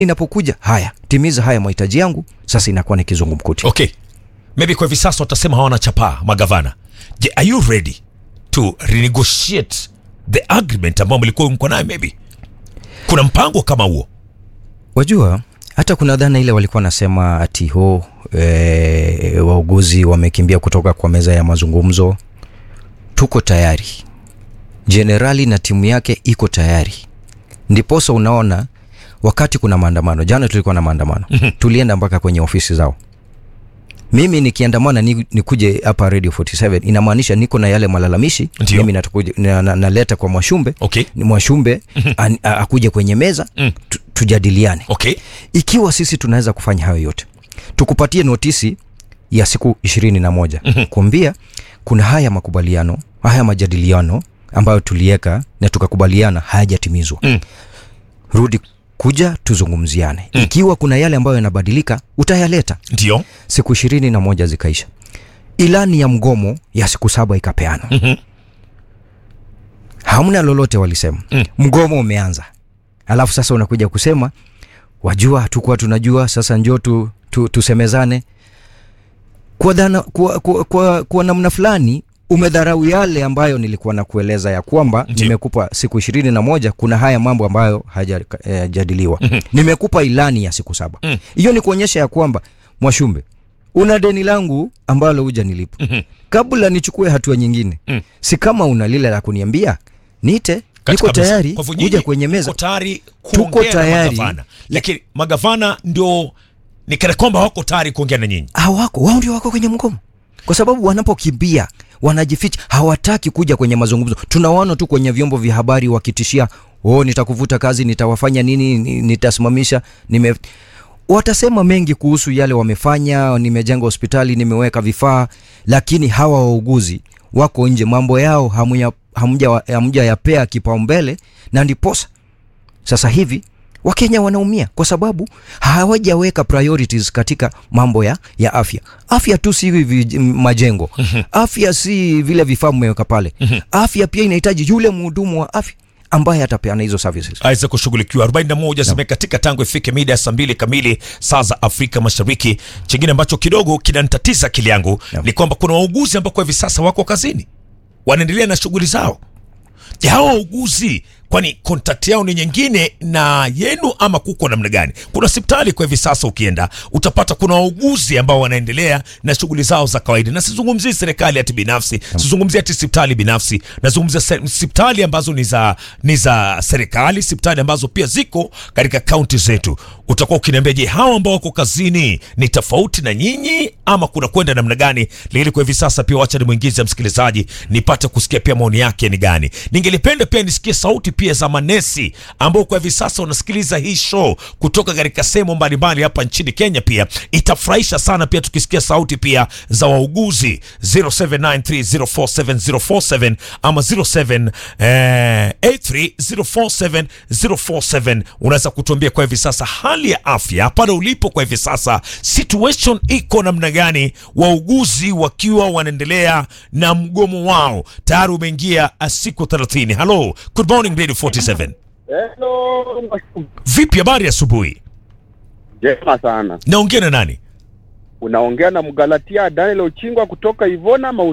inapokuja haya, timiza haya mahitaji yangu, sasa inakuwa ni kizungumkuti. Okay, maybe kwa hivi sasa watasema hawana chapaa magavana. Je, are you ready to renegotiate the agreement ambayo mlikuwa mko nayo? Maybe kuna mpango kama huo. Wajua, hata kuna dhana ile walikuwa wanasema ati ho e, wauguzi wamekimbia kutoka kwa meza ya mazungumzo. Tuko tayari, jenerali na timu yake iko tayari. Ndiposa unaona wakati kuna maandamano, jana tulikuwa na maandamano tulienda mpaka kwenye ofisi zao. Mimi nikiandamana ni, nikuje hapa Radio 47 inamaanisha niko na yale malalamishi Ndio. mimi natakuja- na, na, naleta kwa Mwashumbe Okay. ni Mwashumbe an- a- akuje kwenye meza Mm. tu, tujadiliane Okay. ikiwa sisi tunaweza kufanya hayo yote tukupatie notisi ya siku ishirini na moja kuambia kuna haya makubaliano haya majadiliano ambayo tuliweka na tukakubaliana hayajatimizwa Mm. rudi kuja tuzungumziane ikiwa kuna yale ambayo yanabadilika utayaleta Ndio. siku ishirini na moja zikaisha ilani ya mgomo ya siku saba ikapeanwa Mhm. hamna lolote walisema Mm. mgomo umeanza alafu sasa unakuja kusema wajua hatukuwa tunajua sasa njoo tu, tu, tusemezane kwa, dhana, kwa, kwa, kwa, kwa namna fulani umedharau yale ambayo nilikuwa na kueleza ya kwamba Ndio. nimekupa siku ishirini na moja kuna haya mambo ambayo hajajadiliwa eh, nimekupa ilani ya siku saba Mm. hiyo ni kuonyesha ya kwamba mwashumbe una deni langu ambalo huja nilipa Mhm. kabla nichukue hatua nyingine Mm. si kama una lile la kuniambia niite Katika niko meza. tayari Kwa hivyo nyinyi kuja kwenye meza mko tayari Tuko kuongea na tayari. magavana, lakini magavana ndio ni kana kwamba wako tayari kuongea na nyinyi. hawako wao ndio wako kwenye mgomo kwa sababu wanapokimbia wanajificha hawataki kuja kwenye mazungumzo tunawaona tu kwenye vyombo vya habari wakitishia oh nitakuvuta kazi nitawafanya nini ni- nitasimamisha nime watasema mengi kuhusu yale wamefanya nimejenga hospitali nimeweka vifaa lakini hawa wauguzi wako nje mambo yao hamuya- hamja hamja yapea kipaumbele na ndiposa sasa hivi wakenya wanaumia kwa sababu hawajaweka priorities katika mambo ya, ya afya afya tu si hivi majengo afya si vile vifaa mmeweka pale afya pia inahitaji yule mhudumu wa afya ambaye atapeana hizo services aweze kushughulikiwa 41 zimekatika tangu ifike mida ya saa mbili kamili saa za Afrika Mashariki. Chingine ambacho kidogo kinanitatiza akili yangu Naam. ni kwamba kuna wauguzi ambao kwa hivi sasa wako kazini, wanaendelea na shughuli zao. Je, hao wauguzi kwani kontakti yao ni nyingine na yenu ama kuko namna gani? Kuna hospitali kwa hivi sasa ukienda utapata kuna wauguzi ambao wanaendelea na shughuli zao za kawaida, na sizungumzii serikali ati binafsi, sizungumzii ati hospitali binafsi, nazungumzia se- hospitali ambazo ni za ni za serikali, hospitali ambazo pia ziko katika kaunti zetu. Utakuwa ukiniambia, je, hao ambao wako kazini ni tofauti na nyinyi ama kuna kwenda namna gani? Lakini kwa hivi sasa pia wacha nimwingize msikilizaji nipate kusikia pia maoni yake ni gani. Ningelipenda pia nisikie sauti pia za manesi ambao kwa hivi sasa wanasikiliza hii show kutoka katika sehemu mbalimbali hapa nchini Kenya. Pia itafurahisha sana pia tukisikia sauti pia za wauguzi 0793047047 ama 0783047047. Unaweza kutuambia kwa hivi sasa hali ya afya pale ulipo kwa hivi sasa, situation iko namna gani? Wauguzi wakiwa wanaendelea na mgomo wao, tayari umeingia uh, siku 30. Hello, good morning Radio 47. Hello, Vipi, habari ya asubuhi? jema sana. Naongea na nani? Unaongea na Mgalatia Daniel Ochingwa kutoka Ivona